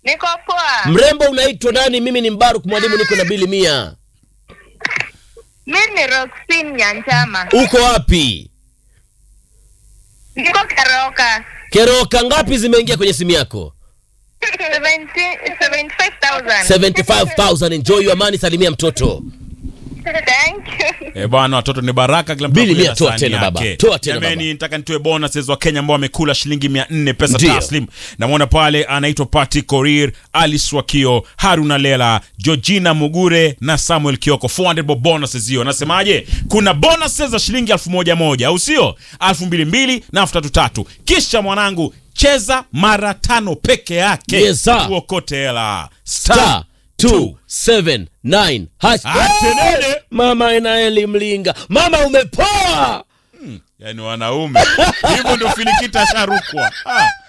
Niko poa. Mrembo unaitwa nani? Mimi ni Mbaruk mwalimu, niko na bili mia. Mimi ni Roxin Nyanchama. Uko wapi? Niko Karoka. Keroka ngapi zimeingia kwenye simu yako? 70 75,000. 75000 enjoy your money, salimia mtoto. Thank you. Eh, bwana watoto ni baraka kila mtu Bili akule mia, na toa sahani tena yake. baba, toa tena Jameni, baba. nataka nitoe bonuses wa Kenya ambao wamekula shilingi 400 pesa Ndio. taslim. Namwona pale anaitwa Pati Korir, Alice Wakio, Haruna Lela, Georgina Mugure na Samuel Kioko. 400 bob bonuses hiyo. Nasemaje? Kuna bonuses za shilingi elfu moja moja, au sio? elfu mbili mbili na elfu tatu tatu. Kisha mwanangu cheza mara tano peke yake. Yes, sir. Uokote hela. Star 279 hash. Atenene. Mama Enaeli Mlinga, mama umepoa. Yaani wanaume hivyo ndio filikita sharukwa. Ah.